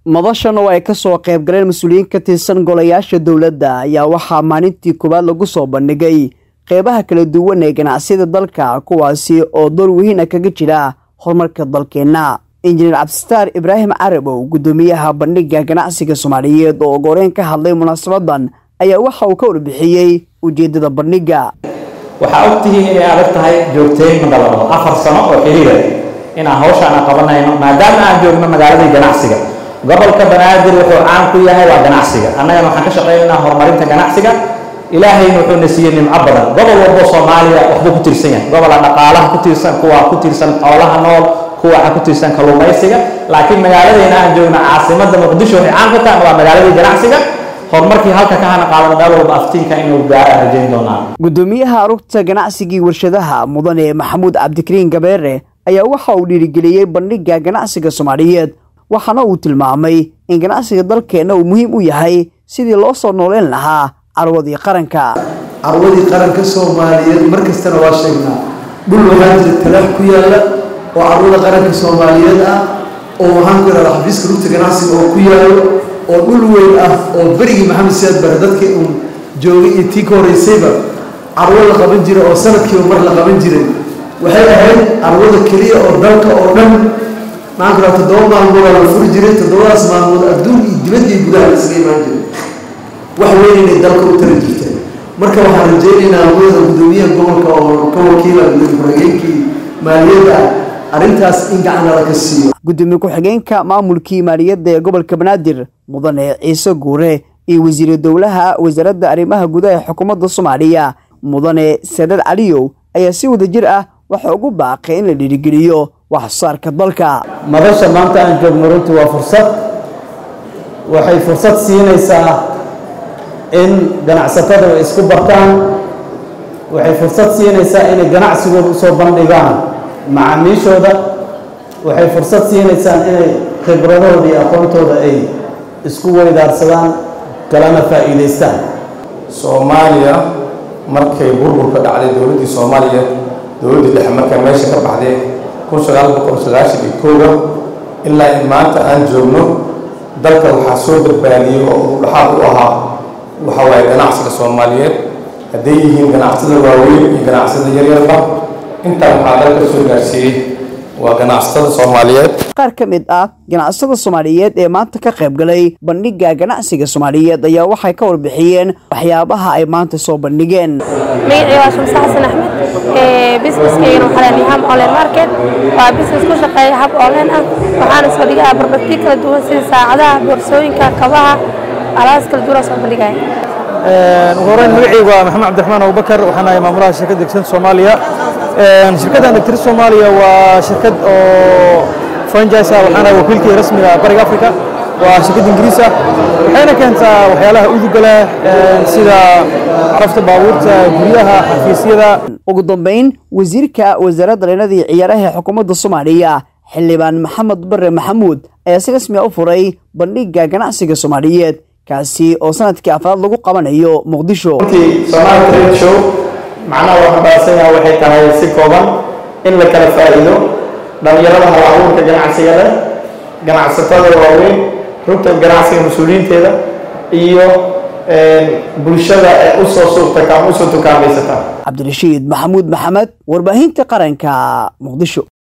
madashan oo ay kasoo qayb galeen mas-uuliyiin ka tirsan golayaasha dowladda ayaa waxaa maalintii koowaad lagu soo bandhigay qeybaha kala duwan ee ganacsiyada dalka kuwaasi oo door weyn kaga jira horumarka dalkeenna injineer cabdistaar ibraahim carabow guddoomiyaha bandhiga ganacsiga soomaaliyeed oo goreyn ka hadlay munaasabadan ayaa waxa uu ka warbixiyey ujeedada bandhiga waxaa ogtihiin inay adag tahay joogteyn madalado afar sano oo xiriira inaan hawshaana qabanayno maadaama aan joogno magaaladii ganacsiga gobolka banaadir wuxuu caan ku yahay waa ganacsiga annagana waxaan ka shaqaynaynaa horumarinta ganacsiga ilaahayna wuxuuna siiyey nimco badan gobol walbo soomaaliya waxbuu ku tiirsan yahay gobola dhaqaalaha ku tiirsan kuwa ku tiirsan xoolaha nool kuwa waxa ku tiirsan kalluumaysiga laakiin magaaladeena aan joogno caasimadda muqdisho waxay caan ku tahay waa magaaladii ganacsiga horumarkii halka ka hana qaadan meel walba aftiinka inuu gaara rajayn doonaa guddoomiyaha arugta ganacsigii warshadaha mudane maxamuud cabdikariin gabeere ayaa waxa uu dhiirigeliyey bandhiga ganacsiga soomaaliyeed waxaana uu tilmaamay in ganacsiga dalkeenna uu muhiim u yahay sidii loo soo nooleyn lahaa carwadii qaranka carwadii qaranka soomaaliyeed mar kastana waa sheegnaa dhul waxaa jira talaax ku yaalla oo carwada qaranka soomaaliyeed ah oo waxaan ku ihahdaa xafiiska rugta ganacsiga oo ku yaallo oo dhul weyn ah oo berigii maxamed siyaad bare dadkii uun joogay iyo tii ka horeysayba carwo la qaban jiray oo sanadkiiba mar la qaban jiray waxay ahayd carwada keliya oo dalka oo dhan maxaan ku ihahdaa toddoba maalmoodaa la furi jiray toddobadaas maalmood adduun iyo dibadda iyo gudaha la isaga imaan jiray wax weyn inay dalka u tara jirtay marka waxaan rajaynaynaa hawada guddoomiyaha gobolka oo ka wakiila gudoomiye ku-xigeenkii maaliyadda arrintaas in gacana laga siiyo gudoomiye ku-xigeenka maamulkii maaliyadda ee gobolka banaadir mudane ciise guure iyo wasiiru dowlaha wasaaradda arrimaha gudaha ee xukuumadda soomaaliya mudane sadad caliyow ayaa si wada jir ah waxa ugu baaqay in la dhiirigeliyo wax soo saarka dalka madasha maanta aan joogno runtii waa fursad waxay fursad siinaysaa in ganacsatada ay isku bartaan waxay fursad siinaysaa inay ganacsigooda usoo bandhigaan macaamiishooda waxay fursad siinaysaa inay khibradooda iyo aqoontooda ay isku weydaarsadaan kalana faa'iidaystaan soomaaliya markay burburka dhacday dowladdii soomaaliya dowladdii dhexe markay meesha ka baxday kun sagaal boqol sagaashan iyo kooga ilaa in maanta aan joogno dalka waxaa soo badbaadiyey oo uu dhaxaad u ahaa waxa waaye ganacsiga soomaaliyeed hadday yihiin ganacsada waaweyn iyo ganacsada yaryarba intaa waxaa dalka soo gaarsiiyey waa ganacsatada soomaaliyeed qaar ka mid ah ganacsatada soomaaliyeed ee maanta ka qayb galay bandhiga ganacsiga soomaaliyeed ayaa waxay ka warbixiyeen waxyaabaha ay maanta soo bandhigeen magacii waa shamse xasan axmed businesskeygan waxaa leeyahay ham online market waa business ku shaqeeya hab online ah waxaana soo dhigaa barbagti kala duwan sida saacadaha boorsooyinka kabaha alaabas kala duwan soo bandhigaya ugu horeyn magacaygu waa maxamed cabdiraxmaan abubakar waxaan ahay maamulaha shirkadda degsan soomaaliya shirkaddan degtiri soomaaliya waa shirkad oo franchise ah waxaan ahay wakiilkii rasmiga bariga africa waa shirkad ingiriis ah waxayna keentaa waxyaalaha udugala sida carafta baabuurta guryaha xafiisyada ugu dambeyn wasiirka wasaaradda dhalinyarada iyo ciyaaraha ee xukuumadda soomaaliya xildhibaan maxamed bare maxamuud ayaa si rasmi a u furay bandhiga ganacsiga soomaaliyeed kaasi oo sanadkii afraad lagu qabanayo muqdisho somaali trade show macnaha waxaan baasanya waxay tahay si kooban in la kala faa'iido dhallinyarada hal abuurka ganacsiga leh ganacsatada waaweyn rugta ganacsiga mas-uuliyiinteeda iyo bulshada ee usoo suurta usoo tukaamaysataa cabdirashiid maxamuud maxamed warbaahinta qaranka muqdisho